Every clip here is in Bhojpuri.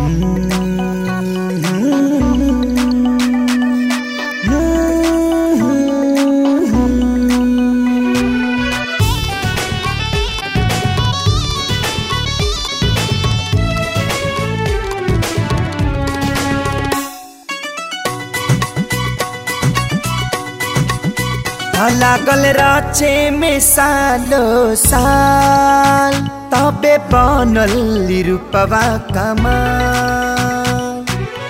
लागल राचे में सालो साल तबे बनल रूपवा कमाल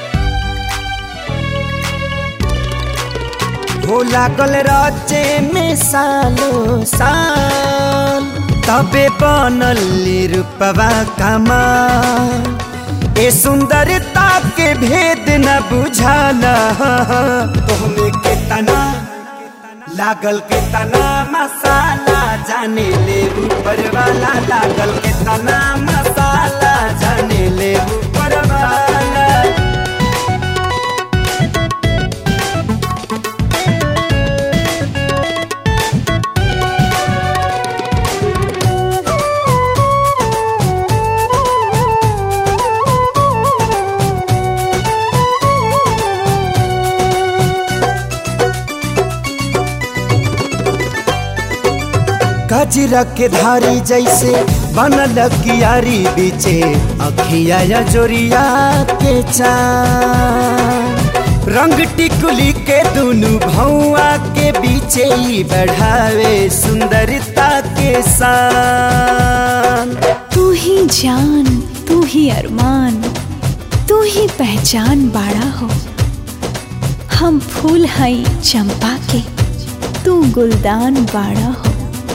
हो लागल राचे में सालो साल तबे बनल रूपवा कमाल ए सुंदरता के भेद न बुझाला तोहमे के तना लागल के तना मसाला जाने ले ऊपर वाला लागल के तना मसाला जाने ले ऊपर वाला गजरा के धारी जैसे बनल कियारी बीचे अखिया या जोरिया के चान रंग टिकुली के दुनु भौआ के बीचे ही बढ़ावे सुंदरता के शान तू ही जान तू ही अरमान तू ही पहचान बाड़ा हो हम फूल हई चंपा के तू गुलदान बाड़ा हो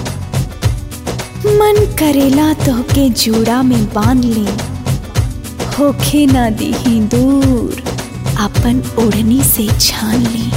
मन करेला तोहके जूड़ा में बांध ली होखे ना दीही दूर अपन ओढ़नी से छान ली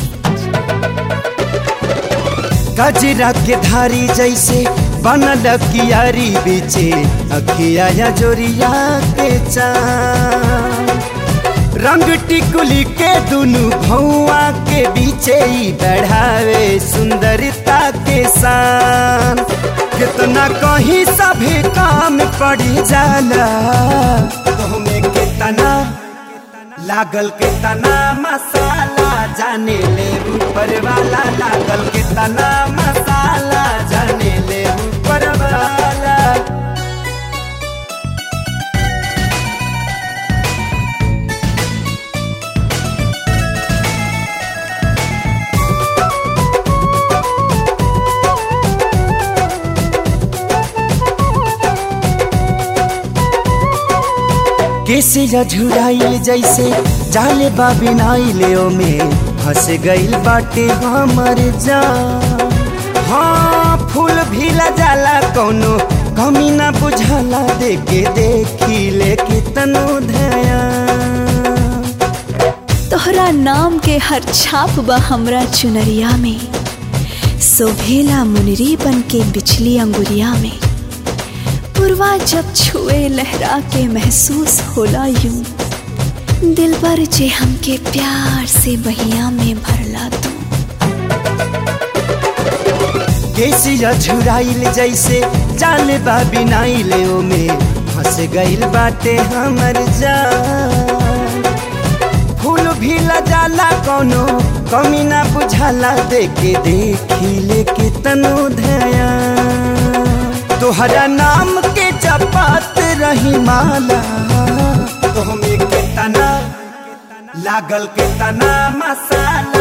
गजरा के धारी जैसे बनल कियारी बीचे अखिया या जोरिया के चान रंग टिकुली के दुनु भौआ के बीचे ही बढ़ावे सुंदरता के शान कितना कहीं सभी काम पड़ी जाला तुहमे कितना लागल के तना मसाला जाने ले ऊपर वाला लागल के तना मसाला जाने ले ऊपर वाला कैसे झुराइल जैसे जाले बाबिनाइले में फंस गइल बाटे हमर जान हाँ फूल भी जाला कौनो कमी ना बुझाला देखे देखी ले कितनो धया तोहरा नाम के हर छाप बा हमरा चुनरिया में सोभेला मुनरी बन के बिछली अंगुरिया में पुरवा जब छुए लहरा के महसूस होला यूं दिल पर जे हमके प्यार से बहिया में भरला तू कैसिया झुराइल जैसे जाल बाबिनाइल में फंस गइल बाटे हमर जान फूल भी जाला कौनो कमी ना बुझाला देखे देखी ले कितनो धया तोहरा नाम के जपात रही माला तुहमे के तना लागल के तना मसाला